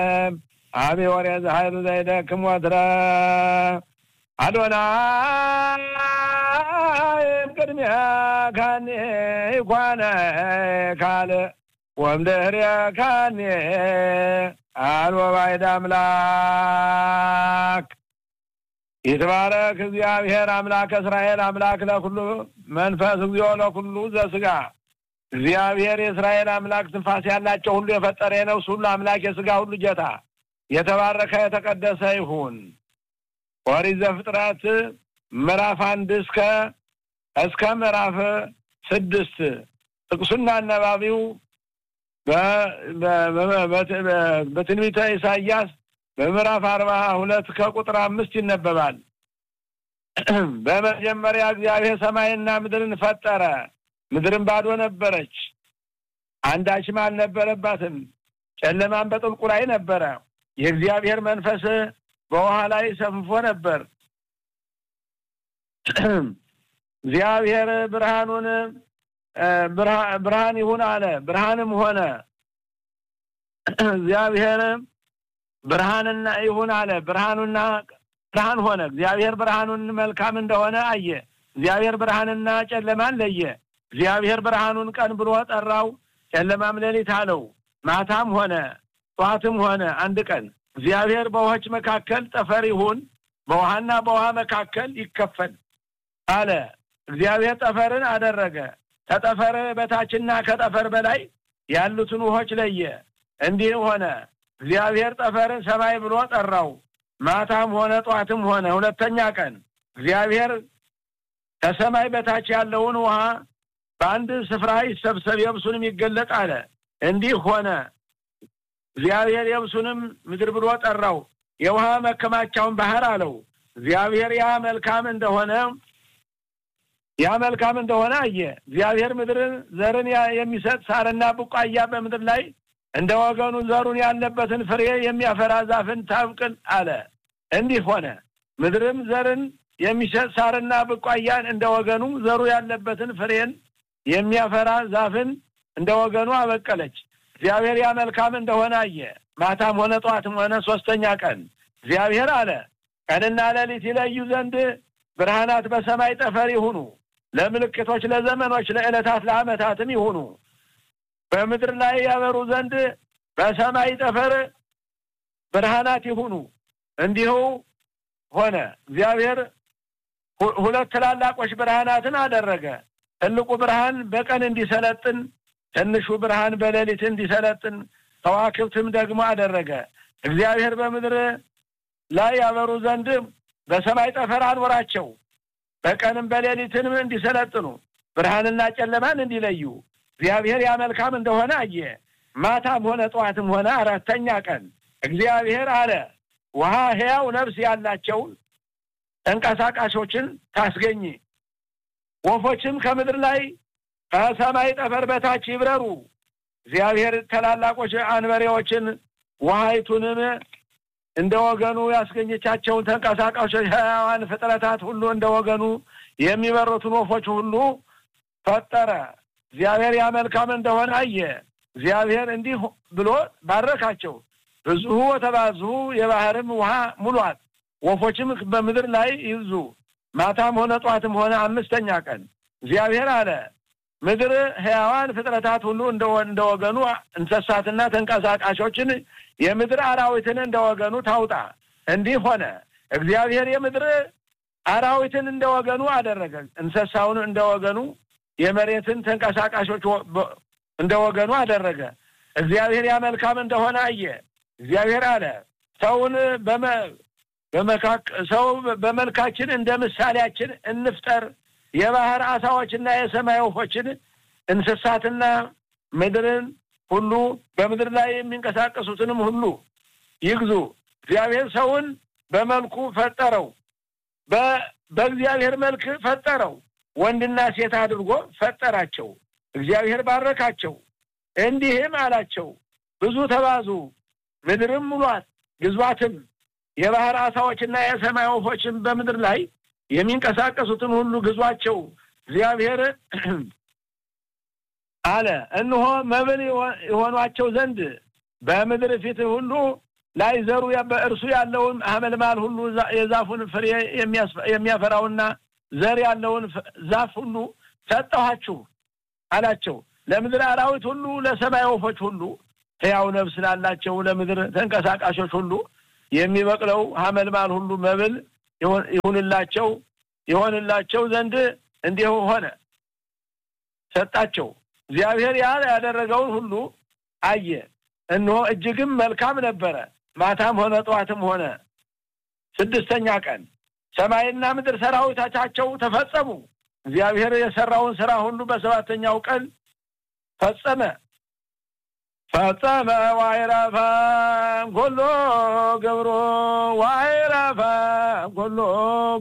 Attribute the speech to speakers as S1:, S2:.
S1: አብ ወርያ ዘኃይሉ ዘይደክም ወትረ አዶናይ ቅድሚያ ካኔ ይኳነ ካለ ወምድህርያ ካኔ አልቦ ባዕድ አምላክ ይትባረክ እግዚአብሔር አምላክ እስራኤል አምላክ ለኩሉ መንፈስ እግዚኦ ለኩሉ ዘስጋ እግዚአብሔር የእስራኤል አምላክ ትንፋስ ያላቸው ሁሉ የፈጠረ የነፍስ ሁሉ አምላክ የስጋ ሁሉ ጌታ የተባረከ የተቀደሰ ይሁን። ኦሪት ዘፍጥረት ምዕራፍ አንድ እስከ እስከ ምዕራፍ ስድስት ጥቅሱና አነባቢው በትንቢተ ኢሳያስ በምዕራፍ አርባ ሁለት ከቁጥር አምስት ይነበባል። በመጀመሪያ እግዚአብሔር ሰማይና ምድርን ፈጠረ። ምድርን ባዶ ነበረች፣ አንዳችም አልነበረባትም። ጨለማን በጥልቁ ላይ ነበረ። የእግዚአብሔር መንፈስ በውሃ ላይ ሰፍፎ ነበር። እግዚአብሔር ብርሃኑን ብርሃን ይሁን አለ፣ ብርሃንም ሆነ። እግዚአብሔር ብርሃንና ይሁን አለ፣ ብርሃኑና ብርሃን ሆነ። እግዚአብሔር ብርሃኑን መልካም እንደሆነ አየ። እግዚአብሔር ብርሃንና ጨለማን ለየ። እግዚአብሔር ብርሃኑን ቀን ብሎ ጠራው፣ ጨለማም ሌሊት አለው። ማታም ሆነ ጠዋትም ሆነ አንድ ቀን። እግዚአብሔር በውሆች መካከል ጠፈር ይሁን፣ በውሃና በውሃ መካከል ይከፈል አለ። እግዚአብሔር ጠፈርን አደረገ። ከጠፈር በታችና ከጠፈር በላይ ያሉትን ውሆች ለየ። እንዲህ ሆነ። እግዚአብሔር ጠፈርን ሰማይ ብሎ ጠራው። ማታም ሆነ ጠዋትም ሆነ ሁለተኛ ቀን። እግዚአብሔር ከሰማይ በታች ያለውን ውሃ በአንድ ስፍራ ይሰብሰብ፣ የብሱንም ይገለጥ አለ። እንዲህ ሆነ። እግዚአብሔር የብሱንም ምድር ብሎ ጠራው፣ የውሃ መከማቻውን ባህር አለው። እግዚአብሔር ያ መልካም እንደሆነ ያ መልካም እንደሆነ አየ። እግዚአብሔር ምድርን ዘርን የሚሰጥ ሳርና ቡቃያ በምድር ላይ እንደ ወገኑ ዘሩን ያለበትን ፍሬ የሚያፈራ ዛፍን ታብቅል አለ። እንዲህ ሆነ። ምድርም ዘርን የሚሰጥ ሳርና ቡቃያን እንደ ወገኑ ዘሩ ያለበትን ፍሬን የሚያፈራ ዛፍን እንደ ወገኑ አበቀለች። እግዚአብሔር ያ መልካም እንደሆነ አየ። ማታም ሆነ ጠዋትም ሆነ ሶስተኛ ቀን። እግዚአብሔር አለ ቀንና ሌሊት ይለዩ ዘንድ ብርሃናት በሰማይ ጠፈር ይሁኑ፣ ለምልክቶች፣ ለዘመኖች፣ ለዕለታት፣ ለዓመታትም ይሁኑ። በምድር ላይ ያበሩ ዘንድ በሰማይ ጠፈር ብርሃናት ይሁኑ። እንዲሁ ሆነ። እግዚአብሔር ሁለት ትላላቆች ብርሃናትን አደረገ። ትልቁ ብርሃን በቀን እንዲሰለጥን፣ ትንሹ ብርሃን በሌሊት እንዲሰለጥን ከዋክብትም ደግሞ አደረገ። እግዚአብሔር በምድር ላይ ያበሩ ዘንድ በሰማይ ጠፈር አኖራቸው። በቀንም በሌሊትንም እንዲሰለጥኑ ብርሃንና ጨለማን እንዲለዩ እግዚአብሔር ያ መልካም እንደሆነ አየ። ማታም ሆነ ጠዋትም ሆነ አራተኛ ቀን እግዚአብሔር አለ ውሃ ሕያው ነፍስ ያላቸውን ተንቀሳቃሾችን ታስገኝ፣ ወፎችም ከምድር ላይ ከሰማይ ጠፈር በታች ይብረሩ። እግዚአብሔር ታላላቆች አንበሬዎችን ውሃይቱንም እንደ ወገኑ ያስገኘቻቸውን ተንቀሳቃሾች ሕያዋን ፍጥረታት ሁሉ እንደ ወገኑ የሚበሩትን ወፎች ሁሉ ፈጠረ። እግዚአብሔር ያ መልካም እንደሆነ አየ። እግዚአብሔር እንዲህ ብሎ ባረካቸው። ብዙ ወተባዙ የባህርም ውሃ ሙሏት፣ ወፎችም በምድር ላይ ይብዙ። ማታም ሆነ ጧትም ሆነ አምስተኛ ቀን እግዚአብሔር አለ ምድር ሕያዋን ፍጥረታት ሁሉ እንደ ወገኑ እንስሳትና ተንቀሳቃሾችን የምድር አራዊትን እንደ ወገኑ ታውጣ። እንዲህ ሆነ። እግዚአብሔር የምድር አራዊትን እንደ ወገኑ አደረገ፣ እንስሳውን እንደ ወገኑ፣ የመሬትን ተንቀሳቃሾች እንደ ወገኑ አደረገ። እግዚአብሔር ያ መልካም እንደሆነ አየ። እግዚአብሔር አለ ሰውን ሰው በመልካችን እንደ ምሳሌያችን እንፍጠር የባህር አሳዎችና የሰማይ ወፎችን እንስሳትና ምድርን ሁሉ በምድር ላይ የሚንቀሳቀሱትንም ሁሉ ይግዙ። እግዚአብሔር ሰውን በመልኩ ፈጠረው፣ በእግዚአብሔር መልክ ፈጠረው፣ ወንድና ሴት አድርጎ ፈጠራቸው። እግዚአብሔር ባረካቸው፣ እንዲህም አላቸው ብዙ ተባዙ፣ ምድርም ሙሏት፣ ግዟትም። የባህር አሳዎችና የሰማይ ወፎችን በምድር ላይ የሚንቀሳቀሱትን ሁሉ ግዟቸው። እግዚአብሔር አለ እነሆ መብል የሆኗቸው ዘንድ በምድር ፊት ሁሉ ላይ ዘሩ በእርሱ ያለውን ሐመልማል ሁሉ የዛፉን ፍሬ የሚያፈራውና ዘር ያለውን ዛፍ ሁሉ ሰጠኋችሁ አላቸው። ለምድር አራዊት ሁሉ፣ ለሰማይ ወፎች ሁሉ፣ ሕያው ነፍስ ላላቸው ለምድር ተንቀሳቃሾች ሁሉ የሚበቅለው ሐመልማል ሁሉ መብል ይሁንላቸው ይሆንላቸው ዘንድ እንዲሁ ሆነ። ሰጣቸው። እግዚአብሔር ያ ያደረገውን ሁሉ አየ፣ እነሆ እጅግም መልካም ነበረ። ማታም ሆነ ጠዋትም ሆነ ስድስተኛ ቀን ሰማይና ምድር ሰራዊቶቻቸው ተፈጸሙ። እግዚአብሔር የሰራውን ስራ ሁሉ በሰባተኛው ቀን ፈጸመ ፈጸመ ዋይረፈ ጎሎ ገብሮ ዋይረፈ ጎሎ